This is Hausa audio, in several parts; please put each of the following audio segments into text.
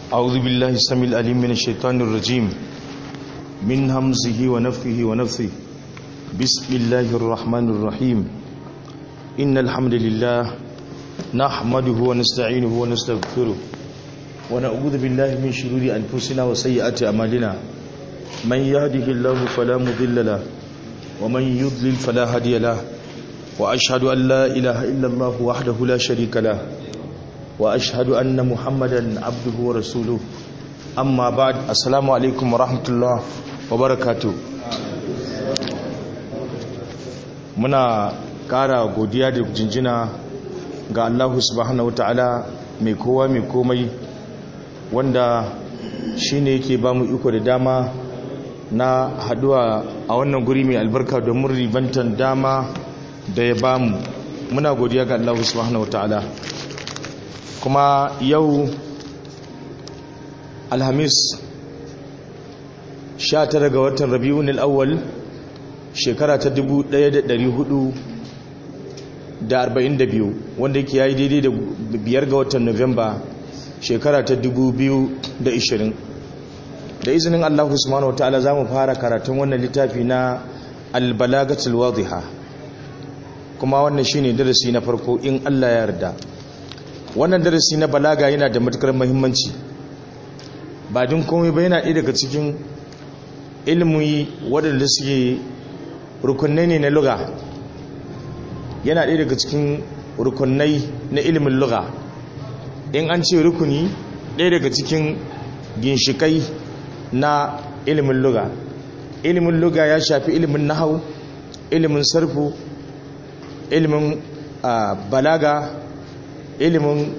أعوذ بالله السميع العليم من الشيطان الرجيم من همزه ونفخه ونفثه بسم الله الرحمن الرحيم إن الحمد لله نحمده ونستعينه ونستغفره ونعوذ بالله من شرور أنفسنا وسيئات أعمالنا من يهده الله فلا مضل له ومن يضلل فلا هادي له وأشهد أن لا إله إلا الله وحده لا شريك له وأشهد أن محمدا عبده ورسوله أما بعد السلام عليكم ورحمة الله وبركاته muna ƙara godiya da jinjina ga Allah subhanahu ta'ala mai kowa mai komai wanda shine yake ba mu iko da dama na haduwa a wannan guri mai albarka domin ribantan dama da ya bamu muna godiya ga Allah subhanahu ta'ala kuma yau alhamis 19 ga watan rabi'un al'awwal shekara ta 1442 wanda yake yayi daidai da biyar ga watan novemba shekara ta 2020 da izinin Allah subhanahu wataala zamu fara karatun wannan littafi na albalagatul wadhiha kuma wannan shine darasi na farko in Allah ya yarda wannan darasi na balaga yana da matukar muhimmanci ba din komai ba yana ɗaya daga cikin ilmi waɗanda suke rukunai ne na luga yana ɗaya daga cikin rukunai na ilimin luga in an ce rukuni ɗaya daga cikin ginshikai na ilimin luga ilimin luga ya shafi ilimin nahau ilimin sarfu ilimin balaga ilimin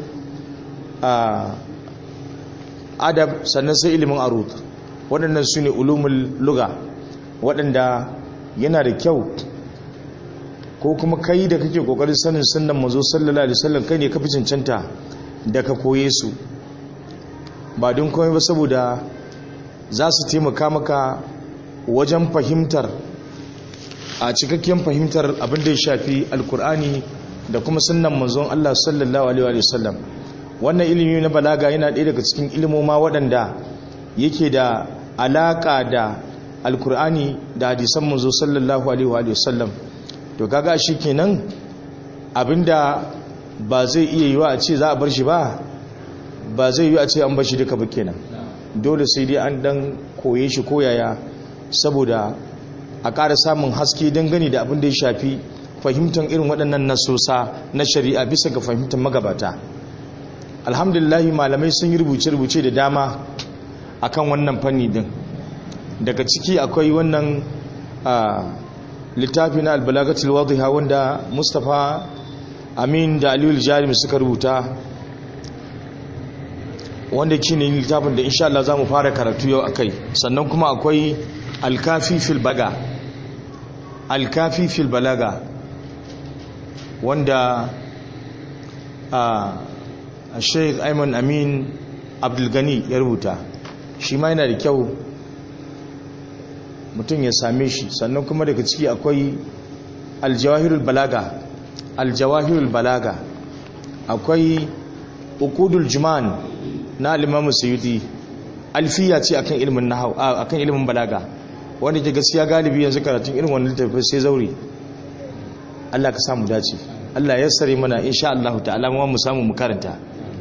adab sannan sai ilimin arut waɗannan su ne ulumin luga waɗanda yana da kyau ko kuma kai da kake ƙoƙarin sanin sunan mazo sallallahu alaihi wasallam kai ne ka fi cancanta da ka koye su ba don komai ba saboda za su taimaka maka wajen fahimtar a cikakken fahimtar abin da ya shafi alkur'ani da kuma sunan manzon Allah sallallahu alaihi wasallam wannan ilimi na balaga yana ɗaya daga cikin ilimoma waɗanda yake da alaƙa da alkur'ani da hadisan manzo sallallahu alaihi wasallam to kaga shi kenan abinda ba zai iya yiwa a ce za a bar shi ba ba zai yi a ce an bar shi duka ba kenan dole sai dai an dan koye shi koyaya saboda a ƙara samun haske dangane da abin da ya shafi fahimtar irin waɗannan nasosa na shari'a bisa ga fahimtar magabata alhamdulillahi malamai sun yi rubuce-rubuce da dama akan wannan fanni din daga ciki akwai wannan littafi na albalagatul wadhiha wanda mustapha amin da aliyu jarimi suka rubuta wanda shi ne littafin da insha Allah za mu fara karatu yau akai sannan kuma akwai alkafi fil baga alkafi fil balaga wanda a sheikh ayman amin abdulgani ya rubuta shi ma yana da kyau mutum ya same shi sannan kuma daga ciki akwai aljawahirul balaga aljawahirul balaga akwai ukudul juman na alimamu sayudi alfiya ce akan ilimin nahau akan ilimin balaga wanda ke gaskiya galibi yanzu karatun irin wannan littafi sai zauri Allah ka samu dace Allah ya sare mana insha Allah ta'ala mu samu mu karanta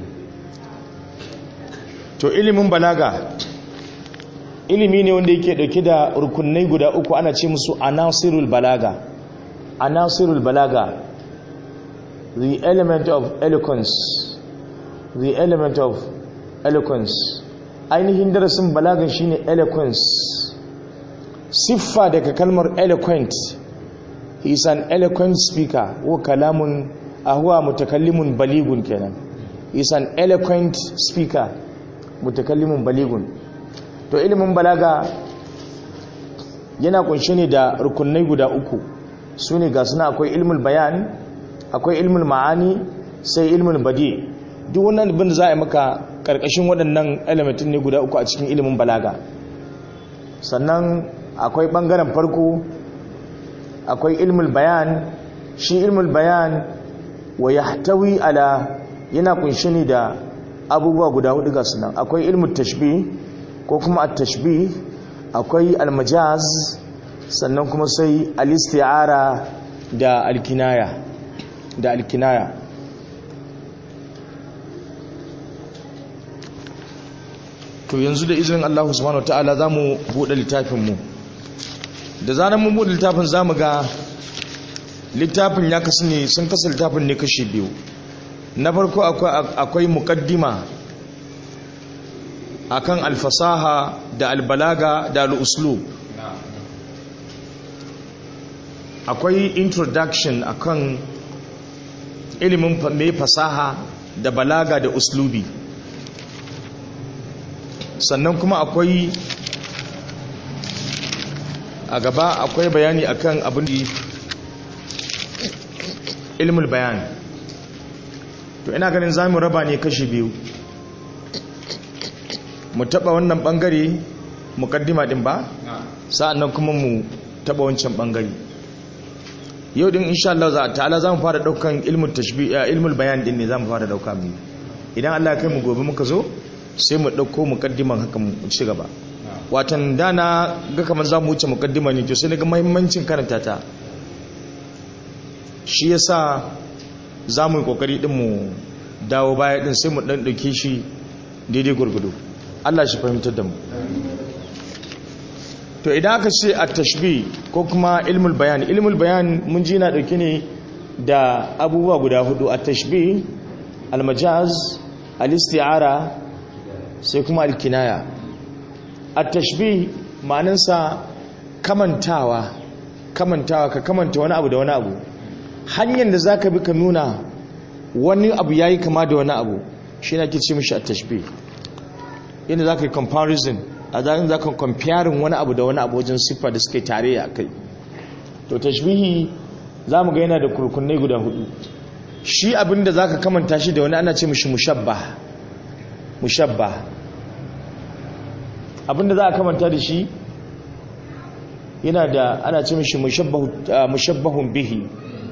to ilimin balaga ilimi ne wanda yake dauke da rukunai guda uku ana ce musu anasirul balaga anasirul balaga the element of eloquence the element of eloquence ainihin darasin balagan shine eloquence siffa daga kalmar eloquent he is an eloquent speaker wa kalamun ahuwa mutakallimun baligun kenan he is an eloquent speaker mutakallimun baligun to ilimin balaga yana kunshe ne da rukunai guda uku su ne ga suna akwai ilmul bayan akwai ilmul ma'ani sai ilmul badi duk wannan abin da za a yi maka karkashin waɗannan elementin ne guda uku a cikin ilimin balaga sannan akwai ɓangaren farko akwai ilmul bayan shi ilmul bayan wa yahtawi ala yana kunshe ne da abubuwa guda hudu ga sunan akwai ilmu tashbih ko kuma at-tashbih akwai al-majaz sannan kuma sai al-isti'ara da al-kinaya da al-kinaya to yanzu da izinin Allah subhanahu wataala zamu bude littafin mu da zanen mun bude littafin zamu ga littafin ya kasu ne sun kasa littafin ne kashi biyu na farko akwai mukaddima akan alfasaha da albalaga da al'uslub akwai introduction akan ilimin mai fasaha da balaga da uslubi sannan kuma akwai a gaba akwai bayani akan abin da ilmul bayan to ina ganin za mu raba ne kashi biyu mu taba wannan bangare mukaddima din ba sa'annan kuma mu taba wancan bangare yau din insha Allah za ta'ala za mu fara daukan ilmul tashbih ilmul bayan din ne za mu fara dauka mu idan Allah ya kai mu gobe muka zo sai mu dauko mukaddiman haka mu ci gaba watan dana ga kamar za mu wuce mukaddima ne to sai daga muhimmancin karanta ta shi yasa za mu yi kokari din mu dawo baya din sai mu dan dauke shi daidai gurgudu Allah shi fahimtar da mu to idan aka ce at-tashbih ko kuma ilmul bayan ilmul bayan mun ji na dauke ne da abubuwa guda hudu at-tashbih al-majaz al-isti'ara sai kuma al-kinaya at-tashbih ma'anansa kamantawa kamantawa ka kamanta wani abu da wani abu hanyar da zaka bi ka nuna wani abu yayi kama da wani abu shi ne ake ce mishi at-tashbih inda zaka yi comparison a zarin za ka kwamfiyarin wani abu da wani abu wajen siffa da suka yi tare a kai to tashbihi za mu ga yana da kurkunai guda hudu shi abinda za ka kamanta shi da wani ana ce mishi mushabba mushabba abinda za a kamanta da shi yana da ana ce mishi mushabbahun bihi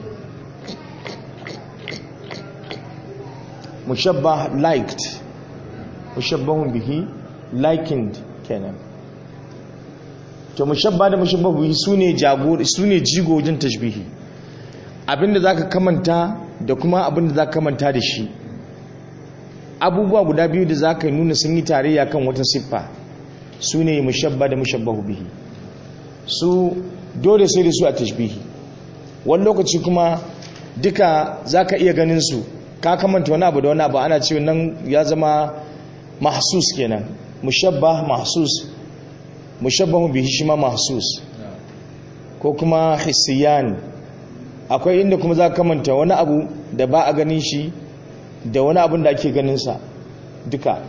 mushabbah liked mushabbahun bihi likened kenan to mushabba da mushabbahu sune jagor sune jigo wajen tashbihi abinda zaka kamanta da kuma abinda zaka kamanta da shi abubuwa guda biyu da zaka nuna sun yi tarayya kan wata siffa sune mushabba da mushabbahu bihi su dole sai da su a tashbihi wani lokaci kuma duka zaka iya ganin su ka kamanta wani abu da wani abu ana cewa nan ya zama mahsus kenan mushabbah mahsus mushabbahu bihi shi ma mahsus ko kuma hissiyan akwai inda kuma za ka manta wani abu da ba a ganin shi da wani abun da ake ganin sa duka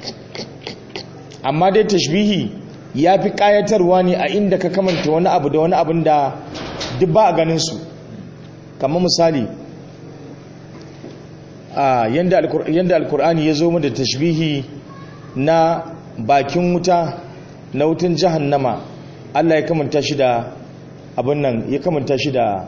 amma dai tashbihi ya fi kayatarwa ne a inda ka kamanta wani abu da wani abun da duk ba a ganin su kamar misali a yanda alkur'ani ya zo mu da tashbihi na bakin wuta na wutan jahannama Allah ya kamanta shi da abin nan ya kamanta shi da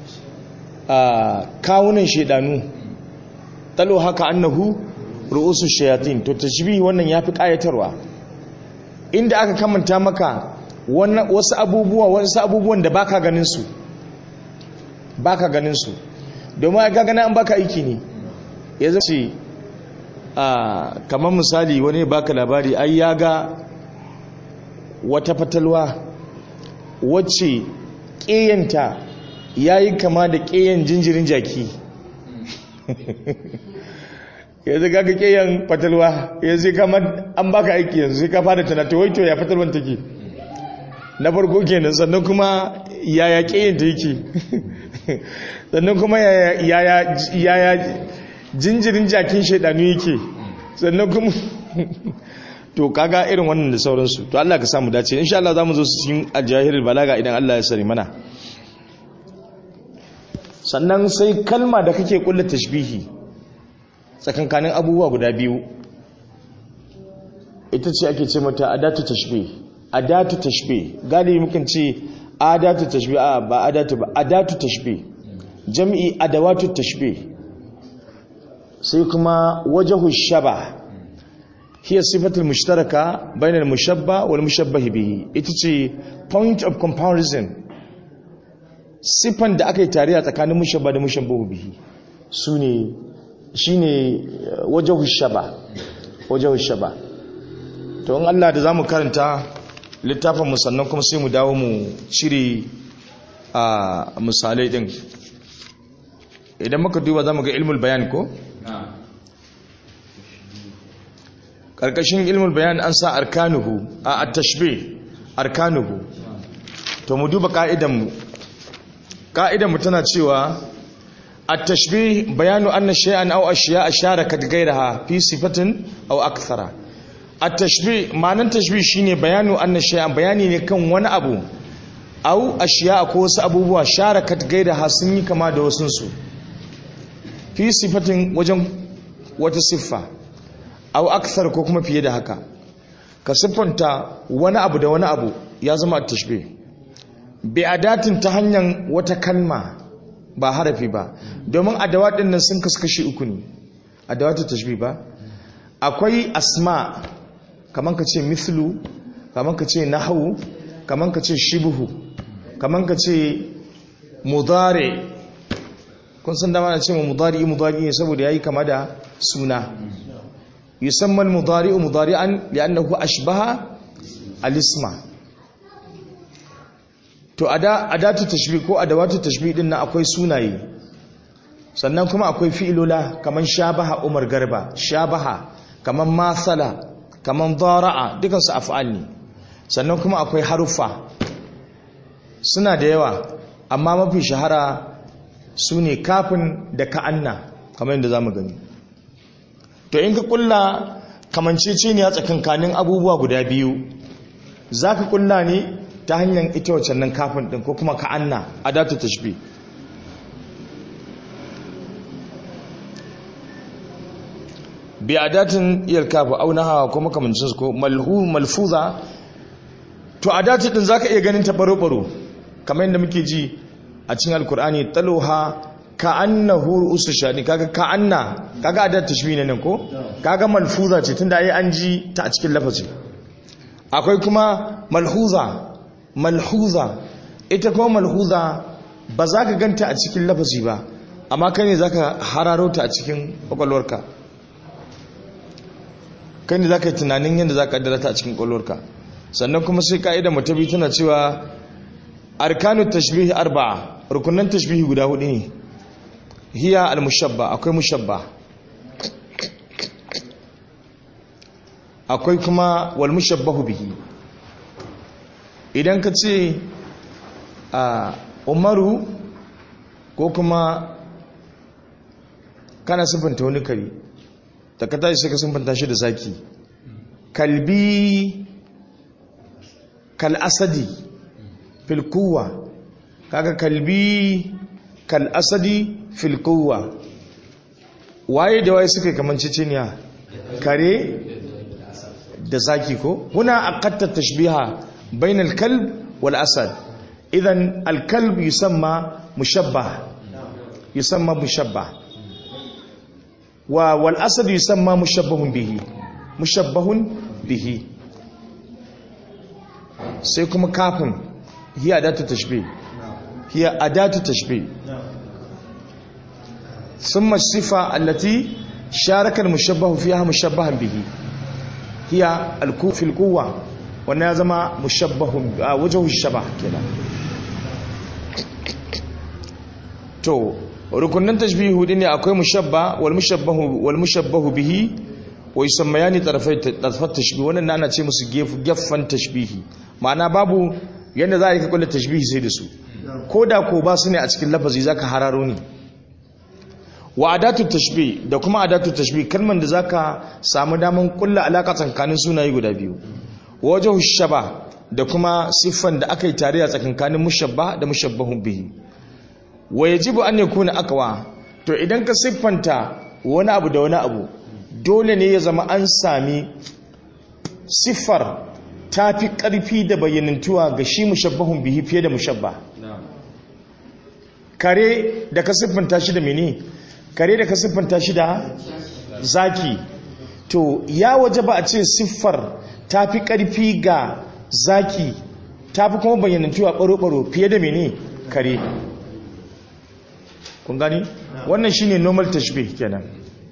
kawunan shedanu talo haka annahu ru'usu shayatin to tashbihi wannan yafi kayatarwa inda aka kamanta maka wasu abubuwa wasu abubuwan da baka ganin su baka ganin su domin ga gana an baka aiki ne ya zace a kamar misali wani baka labari ai ya ga wata fatalwa wacce ƙeyanta ya yi kama da ƙeyan jinjirin jaki ya zai gaga ƙeyan fatalwa ya zai kama an baka aiki yanzu sai ka fara tunata waito ya fatalwan take na farko kenan sannan kuma yaya ƙeyanta yake sannan kuma yaya jinjirin jakin shaidanu yake sannan kuma to kaga irin wannan da sauransu to Allah ka samu dace insha Allah zamu zo su cikin ajahirul balaga idan Allah ya sari mana sannan sai kalma da kake kulla tashbihi tsakankanin abubuwa guda biyu ita ce ake ce mata adatu tashbih adatu tashbih galibi mukan ce adatu tashbih a ba adatu ba adatu tashbih jam'i adawatu tashbih sai kuma wajahu shaba hiya sifatul mushtaraka bainal mushabba wal mushabbah bihi ita ce point of comparison siffan da aka yi tare a tsakanin mushabba da mushabbahu bihi sune shine wajhu shaba wajhu shaba to in Allah da zamu karanta littafin mu sannan kuma sai mu dawo mu cire a misalai din idan muka duba zamu ga ilmul bayan ko karkashin ilmul bayan an sa arkanuhu a at-tashbih arkanuhu to mu duba ka'idan mu ka'idan mu tana cewa at-tashbih bayanu anna shay'an aw ashiya'a sharakat ghayraha fi sifatin aw akthara at-tashbih ma'anan tashbih shine bayanu anna shay'an bayani ne kan wani abu aw ashiya'a ko wasu abubuwa sharakat ghayraha sun yi kama da wasun su fi sifatin wajen wata siffa aw akthar ko kuma fiye da haka ka siffanta wani abu da wani abu ya zama at-tashbih bi adatin ta hanyar wata kalma ba harafi ba domin adawat din nan sun kaskashi uku ne adawatu tashbih ba akwai asma kaman ka ce mithlu kaman ka ce nahwu kaman ka ce shibhu kaman ka ce mudari kun san dama na ce mu mudari mudari ne saboda yayi kama da suna yusamma al-mudari mudari'an li'annahu ashbaha al-isma to adatu tashbih ko adawatu tashbih din nan akwai sunaye sannan kuma akwai fi'ilola kaman shabaha umar garba shabaha kaman masala kaman dara'a dukan su af'al ne sannan kuma akwai haruffa suna da yawa amma mafi shahara sune kafin da ka'anna kamar yadda zamu gani to in ka kulla kamanceceniya tsakankanin abubuwa guda biyu zaka kulla ne ta hanyar ita wacce nan kafin ɗin ko kuma ka'anna adatu tashbih bi adatin iyal kafa auna hawa ko makamancin su ko malhu malfuza to adatu din zaka iya ganin ta baro baro kamar yadda muke ji a cikin alkur'ani taluha ka'annahu ru'usu shani kaga ka'anna kaga adatu tashbih ne nan ko kaga malfuza ce tunda ai an ji ta a cikin lafazi akwai kuma malhuza malhuza ita kuma malhuza ba za ka ganta a cikin lafazi ba amma kai ne za ka hararo ta a cikin kwakwalwarka kai ne za ka yi tunanin yadda za ka kaddara ta a cikin kwakwalwarka sannan kuma sai ka'ida mutabi tana cewa arkanu tashbihi arba'a rukunan tashbihi guda hudu ne hiya al-mushabba akwai mushabba akwai kuma wal mushabbahu bihi idan ka ce a umaru ko kuma kana siffanta wani kare da ka tashi sai ka siffanta shi da zaki kalbi kalasadi filkuwa kaga kalbi kalasadi filkuwa waye da waye suka yi kamar ciciniya kare da zaki ko huna aqatta tashbiha بين الكلب والأسد إذن الكلب يسمى مشبه يسمى مشبه والأسد يسمى مشبه به مشبه به سيكون كافن هي أداة التشبيه هي أداة التشبيه ثم الصفة التي شارك المشبه فيها مشبها به هي الكوف في القوة wannan ya zama mushabbahun a wajen shaba kenan to rukunin tashbihi hudu ne akwai mushabba wal mushabbahu wal mushabbahu bihi wa yusammayani tarafai tarafat tashbih wannan ana ce musu gefen tashbihi ma'ana babu yanda za a yi ka kulle tashbihi sai da su ko da ko ba su ne a cikin lafazi zaka hararo ne wa adatu tashbih da kuma adatu tashbih kalman da zaka samu daman kulla alaka tsakanin sunaye guda biyu wajen shaba da kuma siffan da aka yi tare a tsakankanin mushabba da mushabbahun bihi wa yajibu an yakuna aqwa to idan ka siffanta wani abu da wani abu dole ne ya zama an sami siffar ta fi ƙarfi da bayyanantuwa ga shi mushabbahun bihi fiye da mushabba kare da ka siffanta shi da mene kare da ka siffanta shi da zaki to ya waje ba a ce siffar ta fi ƙarfi ga zaki ta fi kuma bayyanantuwa ɓaro-ɓaro fiye da mene kare kun gani wannan shine normal tashbih kenan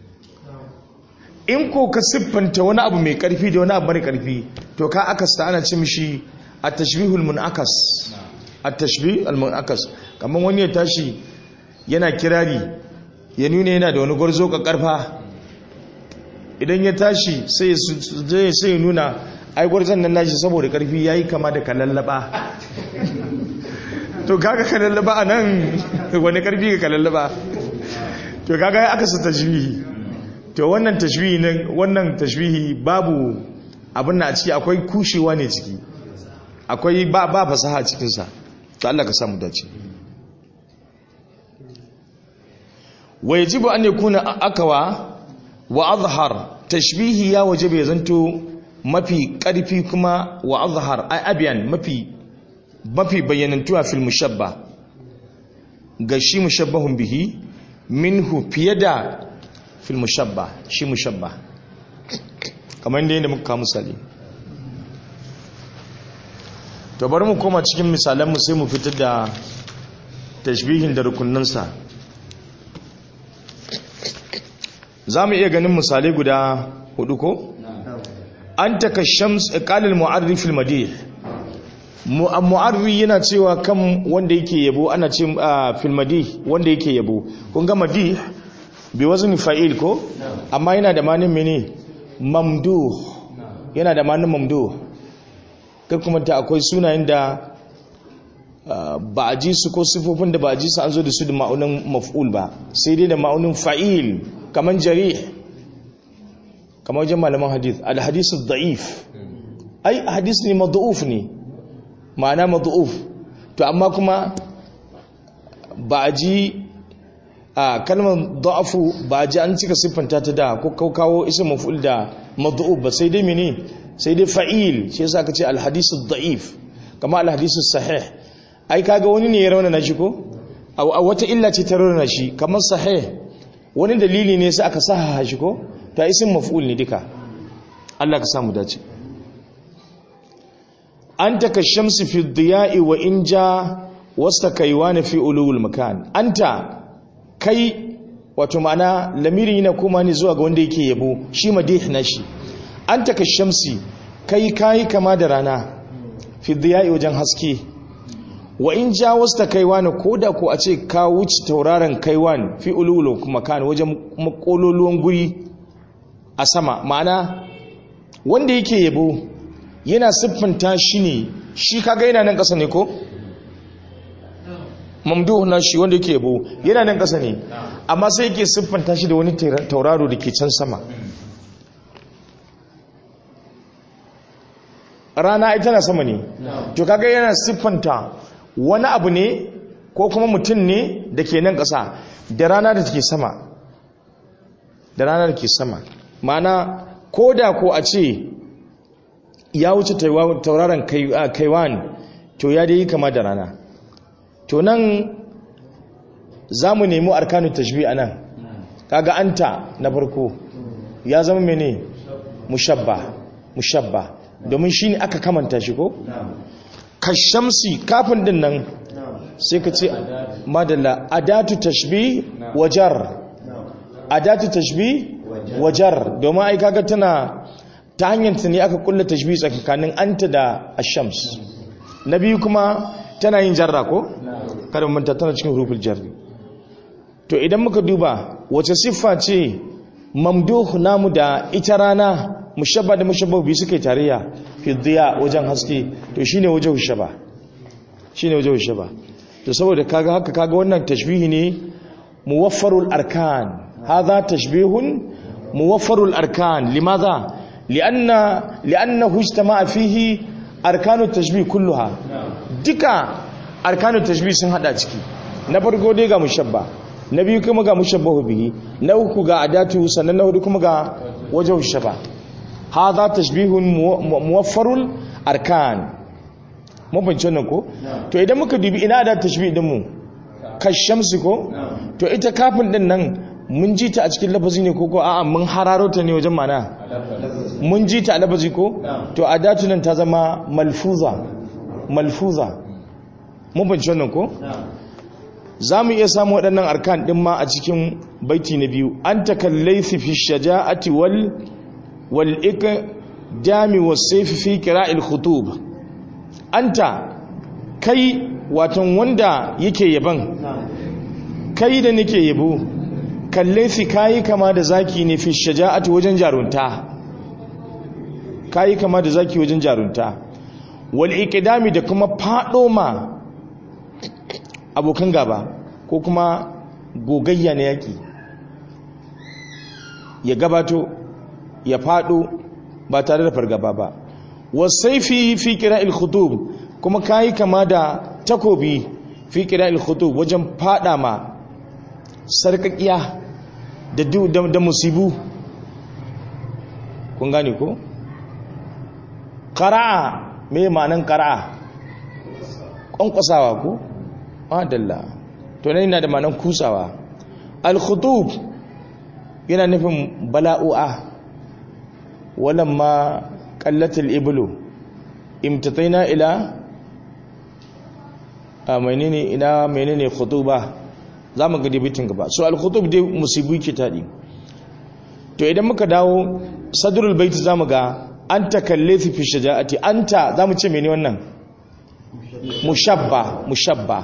in ko ka siffanta wani abu mai ƙarfi da wani abu mara ƙarfi to ka akasta ana ce mishi a tashbihul munakas a tashbih al-munakas kamar wani ya tashi yana kirari ya nuna yana da wani gwarzo ka karfa idan ya tashi sai sai nuna ai gwarzon nan nashi saboda karfi yayi kama da kalallaba to kaga kalallaba anan wani karfi ga kalallaba to kaga aka sa tashbihi to wannan tashbihi ne wannan tashbihi babu abin na a ciki akwai kushewa ne ciki akwai ba ba fasaha cikin sa to Allah ka samu dace wa yajibu an yakuna akawa wa azhar tashbihi ya wajibu ya zanto mafi karfi kuma wa azhar ay abyan mafi mafi bayyanantuwa fil mushabba ga shi mushabbahun bihi minhu fiye da fil mushabba shi mushabba kamar yadda muka kawo misali to bari mu koma cikin misalanmu sai mu fitar da tashbihin da rukunansa za mu iya ganin misalai guda hudu ko? an taka shams ƙalil mu'arrifil madih mu'arri yana cewa kan wanda yake yabo ana ce fil madih wanda yake yabo kun ga madih bi wazni fa'il ko amma yana da manin mene mamduh yana da manin mamduh kai kuma ta akwai sunayen da ba a ji su ko sifofin da ba a ji su an zo da su da ma'aunin maf'ul ba sai dai da ma'aunin fa'il kamar jari kamar wajen malaman hadith al-hadisu da'if ai hadis ne madu'uf ne ma'ana madu'uf to amma kuma ba a ji a kalmar da'afu ba a ji an cika siffanta ta da ko kawo isa maf'ul da madu'uf ba sai dai mene sai dai fa'il shi yasa ka ce al-hadisu da'if kama al-hadisu sahih ai kaga wani ne ya raunana shi ko a wata illa ce ta raunana shi kamar sahih wani dalili ne sai aka saha shi ko ta isin maf'ul ne duka Allah ka samu dace anta ka shamsi fi diya'i wa inja wasta kaiwana fi ulul makan anta kai wato ma'ana lamirin yana kuma ne zuwa ga wanda yake yabo shi madih na shi anta ka shamsi kai kai kama da rana fi diya'i wajen haske wa in ja wasta kaiwan ko da ko a ce ka wuce tauraron kaiwan fi ululu kuma kan wajen makololuwan guri a sama ma'ana wanda yake yabo yana siffanta shi ne shi kaga yana nan ƙasa ne ko mamduhu na shi wanda yake yabo yana nan ƙasa ne amma sai yake siffanta shi da wani tauraro da ke can sama rana ita na sama ne to kaga yana siffanta wani abu ne ko kuma mutum ne da ke nan ƙasa da rana da take sama da rana da ke sama mana ko da ko a ce ya wuce tauraron kaiwan to ya dai kama da rana to nan za mu nemi arkanu tashbi a nan kaga anta na farko ya zama mene mushabba mushabba domin shi ne aka kamanta shi ko? kashamsi kafin din nan sai ka ce madalla adatu tashbi wajar adatu tashbi wajar domin ai kaga tana ta hanyar ta ne aka kulla tashbi tsakanin anta da ashams na biyu kuma tana yin jarra ko kada manta tana cikin rufin jarri to idan muka duba wace siffa ce mamduh namu da ita rana mushabba da mushabba biyu suke tarayya fi diya wajen haske to shine wajen shaba shine wajen shaba to saboda kaga haka kaga wannan tashbihi ne muwaffarul arkan hadha tashbihun muwaffarul arkan limadha lianna liannahu ijtama'a fihi arkanu tashbih kulluha duka arkanu tashbih sun hada ciki na farko dai ga mushabba na biyu kuma ga mushabbahu bihi na uku ga adatu sannan na hudu kuma ga wajen shaba hadha tashbihun muwaffarul arkan mun fahimci wannan ko to idan muka dubi ina da tashbih din mu kashamsi ko to ita kafin din nan mun ji ta a cikin lafazi ne ko ko a'a mun hararo ta ne wajen mana mun ji ta a lafazi ko to adatu nan ta zama malfuza malfuza mun fahimci wannan ko za mu iya samu waɗannan arkan ɗin ma a cikin baiti na biyu an takallaifi fi shaja'ati wal wal dami wasaifi fi qira'il khutub anta kai watan wanda yake yaban kai da nake yabo kallaifi kayi kama da zaki ne fi shaja'ati wajen jarunta kayi kama da zaki wajen jarunta wal iqdami da kuma fado ma abokan gaba ko kuma gogayya na yaki ya gabato ya fado ba tare da fargaba ba wasaifi fi qira'il khutub kuma kayi kama da takobi fi qira'il khutub wajen fada ma sarkakiya da da musibu kun gane ko qara'a me ma'anan qara'a kwankwasawa ko adalla to ne yana da ma'anan kusawa al-khutub yana nufin bala'u'a walamma qallatil iblu imtataina ila a menene ina menene khutuba zamu ga dibitin gaba so al-khutub dai musibu ke tadi to idan muka dawo sadrul bait zamu ga anta kallathi fi shaja'ati anta zamu ce menene wannan mushabba mushabba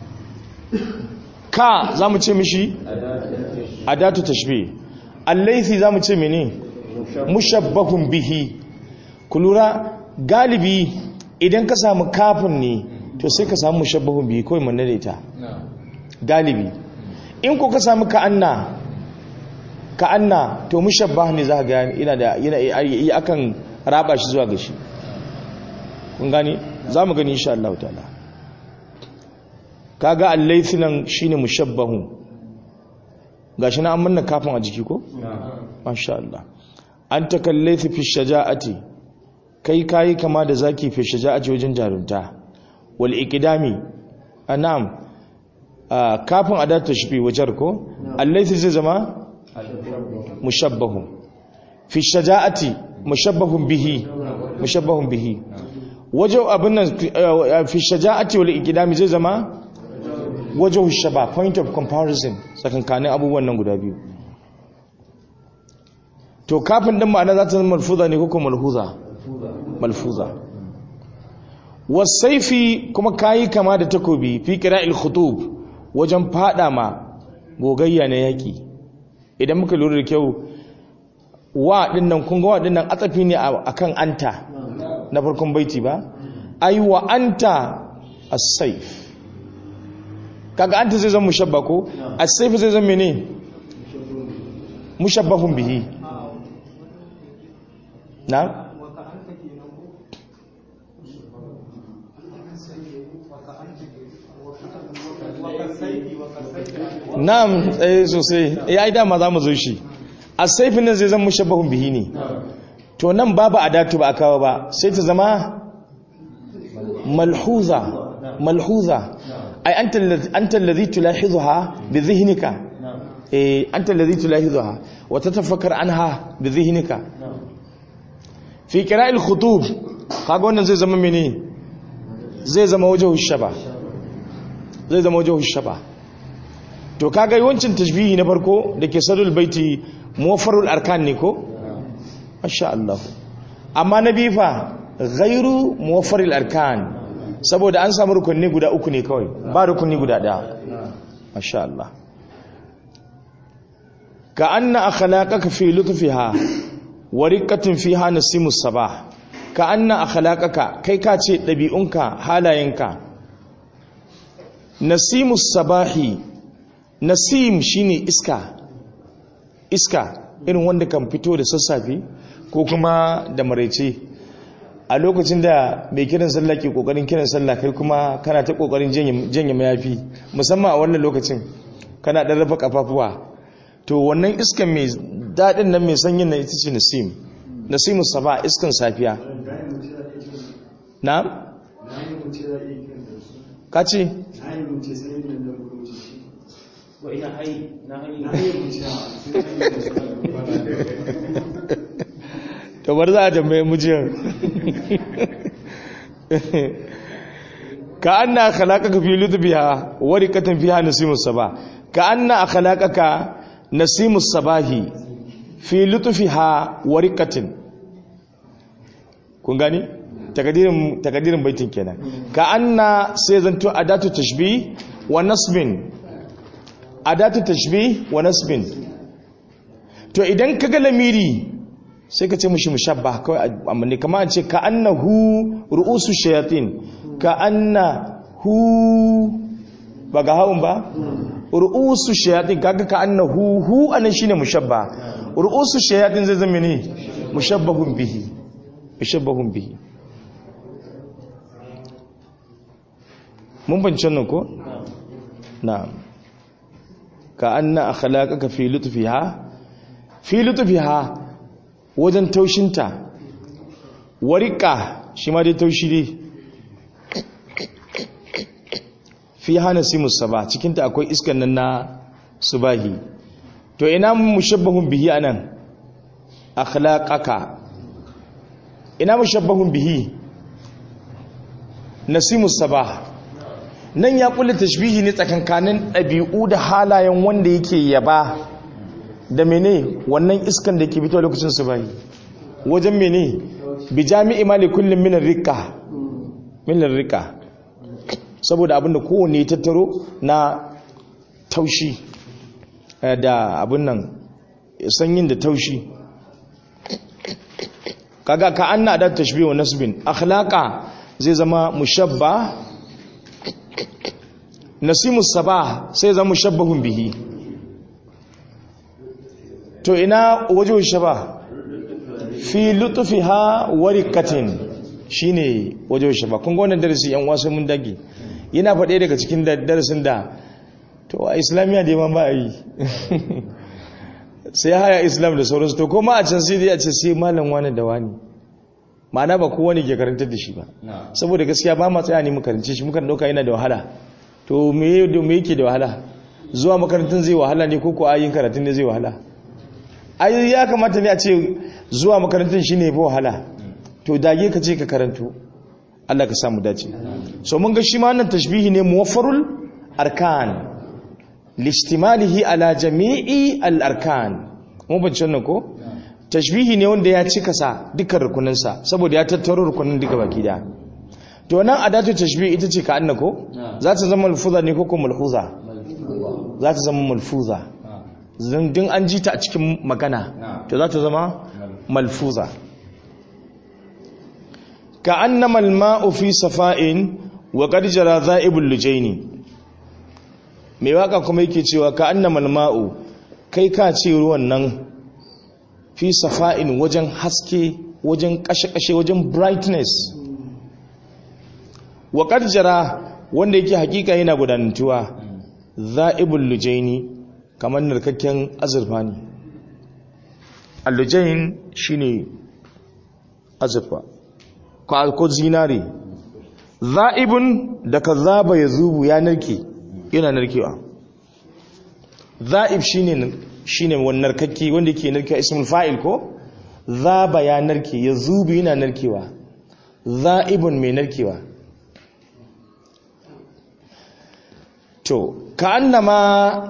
ka za mu ce mishi adatu tashbih allaithi za mu ce mene mushabbahun bihi ku lura galibi idan ka samu kafin ne to sai ka samu mushabbahun bihi kawai manna da ita galibi in ko ka samu ka'anna ka'anna to mushabbah ne za ka gani yana da yana akan raba shi zuwa gashi kun gani za mu gani insha Allah ta'ala kaga allaifi nan shine mushabbahu gashi na an manna kafin a jiki ko masha Allah an takallaifi fi shaja'ati kai kai kama da zaki fi shaja'ati wajen jarunta wal iqdami anam kafin adat tashbih wajar ko allaifi zai zama mushabbahu fi shaja'ati mushabbahun bihi mushabbahun bihi wajen abin nan fi shaja'ati wal iqdami zai zama wajen shaba point of comparison tsakankanin abubuwan nan guda biyu to kafin din ma'ana za ta zama malfuza ne ko malhuza malfuza wasaifi kuma kayi kama da takobi fi qira'il khutub wajen fada ma gogayya na yaki idan muka lura da kyau wa dinnan kun ga wa dinnan atsafi ne akan anta na farkon baiti ba ai wa anta as-saif kaga anta zai zama mushabba ko as-sayf zai zama mene mushabbahun bihi na na'am eh sosai eh ai dama zamu zo shi as-sayf nan zai zama mushabbahun bihi ne to nan babu adatu ba akawa ba sai ta zama malhuza malhuza ai anta alladhi tulahizuha bi dhihnika eh anta alladhi tulahizuha wa tatafakkar anha bi dhihnika fi qira'il khutub kaga wannan zai zama mene zai zama wajhu shaba zai zama wajhu shaba to kaga yawancin tashbihi na farko dake sadul baiti muwaffarul arkan ne ko masha Allah amma na bifa ghairu muwaffaril arkan saboda an samu rukunni guda uku ne kawai ba rukunni guda daya masha Allah ka anna akhlaqaka fi lutfiha wa riqqatin fiha nasimus sabah ka anna akhlaqaka kai ka ce dabi'unka halayenka nasimus sabahi nasim shine iska iska irin wanda kan fito da sassafe ko kuma da maraice a lokacin da mai kiran sallah ke kokarin kiran sallah kai kuma kana ta kokarin janye mayafi musamman a wannan lokacin kana dan rafa kafafuwa to wannan iskan mai dadin nan mai sanyin nan ita ce nasim nasimu saba iskan safiya na ka ce to ina hayi na hayi to bar za a tambaye mujiyar ka anna khalaqaka fi lutbiha warikatan fiha nasimus sabah ka anna khalaqaka nasimus sabahi fi lutfiha warikatin kun gani takadirin takadirin baitin kenan ka anna sai zanto adatu tashbih wa nasbin adatu tashbih wa nasbin to idan kaga lamiri sai ka ce mushi mushabba kawai amma ne kamar an ce ka annahu ru'usu shayatin ka annahu ba ga haun ba ru'usu shayatin kaga ka annahu hu anan shine mushabba ru'usu shayatin zai zama ne mushabbahun bihi mushabbahun bihi mun bancin nan ko na'am ka anna akhlaqaka fi lutfiha fi lutfiha wajen taushinta warika shi ma dai taushi dai fi hana simus saba cikinta akwai iskan nan na subahi to ina mushabbahun bihi anan akhlaqaka ina mushabbahun bihi nasimus sabah nan ya kulle tashbihi ne tsakankanin ɗabi'u da halayen wanda yake yaba da mene wannan iskan da ke fito lokacin su bai wajen mene bi jami'i mali kullum minar rika minar rika saboda abinda kowane tattaro na taushi da abin nan sanyin da taushi kaga ka anna da tashbih wa nasbin akhlaqa zai zama mushabba nasimus sabah sai zama mushabbahun bihi to ina wajen shaba fi lutufiha warikatin shine wajen shaba kun ga wannan darasi yan wasu mun dage yana faɗe daga cikin darasin da to a islamiyya da yaman ba a yi sai haya islam da sauransu to kuma a can sai dai a ce sai malam wani da wani ma'ana ba kowane ke karantar da shi ba saboda gaskiya ba ma tsaya ne mu karance shi mukan dauka yana da wahala to me yake da wahala zuwa makarantun zai wahala ne ko ko ayin karatun ne zai wahala ai ya kamata ne a ce zuwa makarantun shine ba wahala to dage ka ce ka karanto Allah ka samu dace so mun ga shi ma wannan tashbihi ne muwaffarul arkan listimalihi ala jami'i al-arkan mun bace wannan ko tashbihi ne wanda ya cika sa dukkan rukuninsa saboda ya tattaro rukunin duka baki da to nan adatu tashbihi ita ce ka annako za ta zama malfuza ne ko ko malhuza za ta zama malfuza din an ji ta a cikin magana to za ta zama malfuza ka annama alma'u fi safa'in wa qad jara za'ibul lujaini mai waka kuma yake cewa ka annama alma'u kai ka ce ruwan nan fi safa'in wajen haske wajen kashe-kashe wajen brightness wa qad jara wanda yake hakika yana gudanantuwa za'ibul lujaini kamar narkakken azurfa ne allujain shine azurfa ko zinare za'ibun da ka zaba ya zubu ya narke yana narkewa za'ib shine shine wannan narkakke wanda yake narkewa ismul fa'il ko zaba ya narke ya zubu yana narkewa za'ibun mai narkewa to ka annama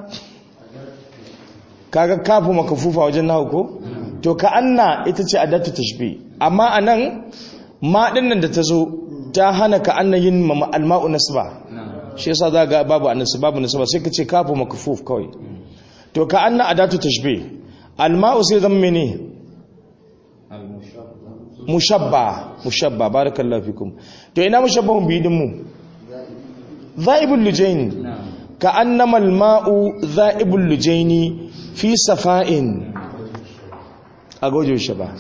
kaga kafu makafufa wajen nahu ko to ka anna ita ce adatu tashbih amma anan ma dinnan da tazo ta hana ka anna yin alma'u nasba shi yasa za ga babu annasu babu nasba sai ka ce kafu makafuf kawai to ka anna adatu tashbih alma'u sai zama mene mushabba mushabba barakallahu fikum to ina mushabbahun bidin mu zaibul lujaini ka annama alma'u zaibul lujaini fi safa'in a gojo shi ba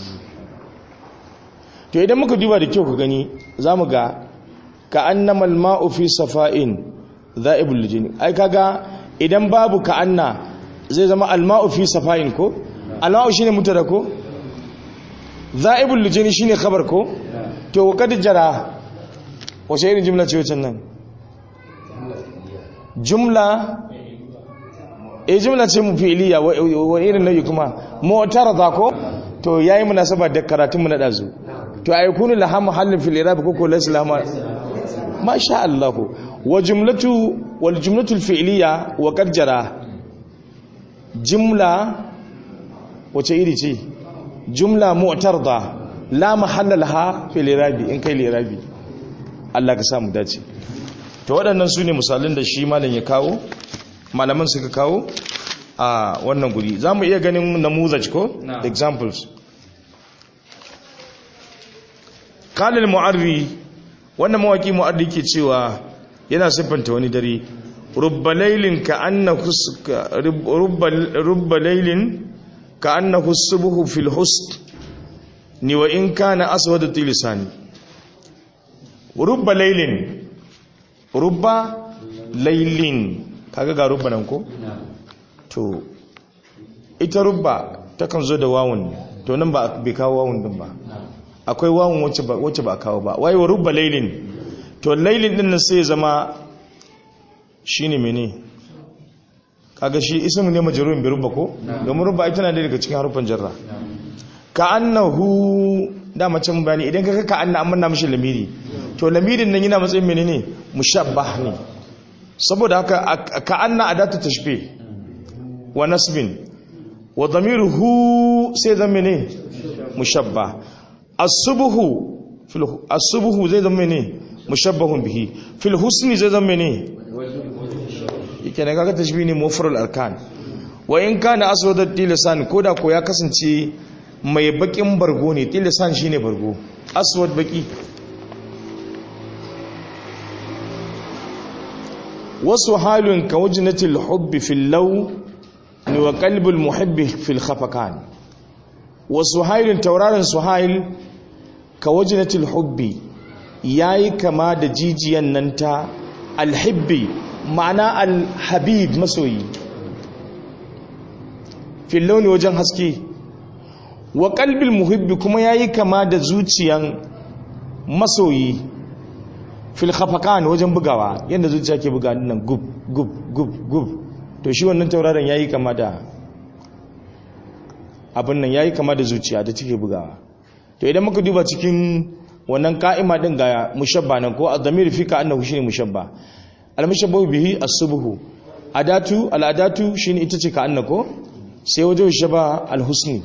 to idan muka duba da kyau ku gani za mu ga ka annama alma'u fi safa'in za'ibul lijini ai kaga idan babu ka anna zai zama alma'u fi safa'in ko alma'u shine mutada ko za'ibul lijini shine khabar ko to kad jara wace irin jumla ce wacce nan jumla e jumla ce mu fi'iliya wa irin nau'i kuma mu'tarada ko to yayi munasaba da karatun mu na dazu to ay kunu laha mahallin fil i'rab ko ko laysa laha ma sha Allah wa jumlatu wal jumlatu al fi'liya wa qad jara jumla wace iri ce jumla mu'tarada la mahalla laha fil i'rab in kai i'rabi Allah ka samu dace to waɗannan su ne misalin da shi malam ya kawo malaman suka kawo a wannan guri za mu iya ganin namuzaj ko examples kalil mu'arri wannan mawaki mu'arri ke cewa yana siffanta wani dare rubba lailin ka annahu rubba lailin ka annahu subhu fil husn ni wa in kana aswad tilisani rubba lailin rubba lailin kaga ga rubba nan ko to ita rubba takan zo da wawun to nan ba bai kawo wawun din ba akwai wawun wacce ba wacce ba kawo ba wai rubba lailin to lailin din nan sai zama shine mene kaga shi ismu ne majrurun bi rubba ko domin rubba ita na daga cikin harufan jarra ka annahu da mace mun bayani idan kaga ka anna amma na mishi lamiri to lamirin nan yana matsayin menene mushabbah ne saboda haka ka anna adatu tashbih wa nasbin wa dhamiruhu sai zama ne mushabbah as-subhu fil as-subhu zai zama ne mushabbahun bihi fil husni zai zama ne yake ne kaga tashbih ne mufrad arkan wa in kana aswad tilasan koda ko ya kasance mai bakin bargo ne tilasan shine bargo aswad baki wasu halin ka wajinatil hubbi fil law ni wa qalbul muhibbi fil khafakan wasu halin tauraron suhail ka wajinatil hubbi yayi kama da jijiyan nan ta alhibbi ma'ana alhabib masoyi fil launi wajen haske wa qalbil muhibbi kuma yayi kama da zuciyan masoyi fil khafakan wajen bugawa yadda zuciya ke buga nan gub gub gub gub to shi wannan tauraron yayi kama da abin nan yayi kama da zuciya da take bugawa to idan muka duba cikin wannan ka'ima din ga mushabba nan ko ad-damir fika annahu shine mushabba al-mushabbahu bihi as-subhu adatu al-adatu shine ita ce ka annako sai wajen shaba al-husni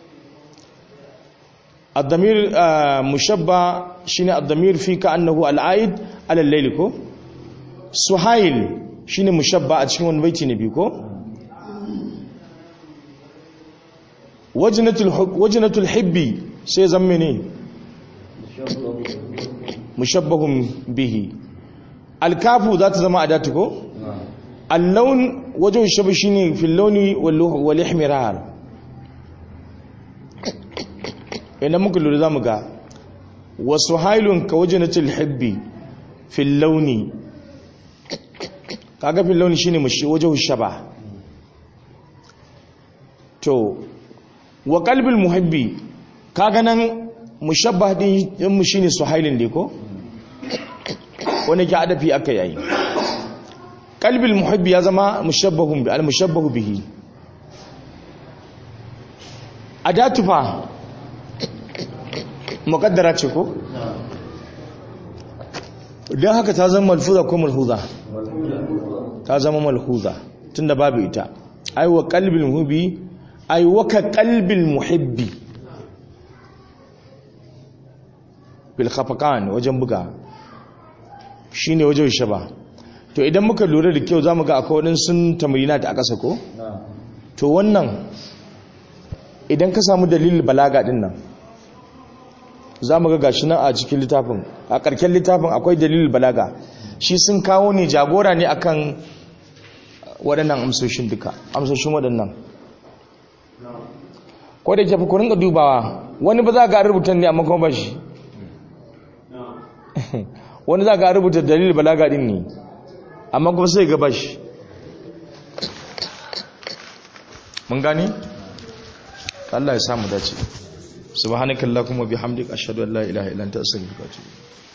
الضمير مشبه شنو الضمير في كانه العائد على الليل كو سهيل شنو مشبه a cikin wani baiti ne biyu ko wajnatul wajnatul hibbi sai zamme ne mushabbahun bihi alkafu za ta zama adatu ko al-lawn wajhu shabi shine fil lawni wal ihmirar idan muka lura za mu ga wasu hailun ka waje na tilhibbi fil launi kaga fil launi shine waje shaba to wa qalbil muhibbi kaga nan mushabbah din mu shine suhailin ne ko wani ke adafi aka yayi qalbil muhibbi ya zama mushabbahun bi al mushabbahu bihi adatu fa mukaddara ce ko? don haka ta zama malfuza ko malhuza ta zama malhuza tun da babu ita aiwa kalbin muhibbi aiwa ka kalbin muhibbi bilhafakan wajen buga shi ne wajen shaba to idan muka lura da kyau za mu ga akwai waɗansu tamarina ta a ƙasa ko? to wannan idan ka samu dalilin balaga ɗin nan za mu ga gashi nan a cikin littafin a ƙarƙen littafin akwai dalilin balaga shi sun kawo ne jagora ne akan waɗannan amsoshin duka amsoshin waɗannan ko da ke fi kurin dubawa wani ba za ga rubuta ne amma kuma ba shi wani za ga rubuta dalilin balaga din ne amma kuma sai ga ba shi mun gani Allah ya samu dace subhanakallahumma bihamdika ashhadu an la ilaha illa anta astaghfiruka wa atubu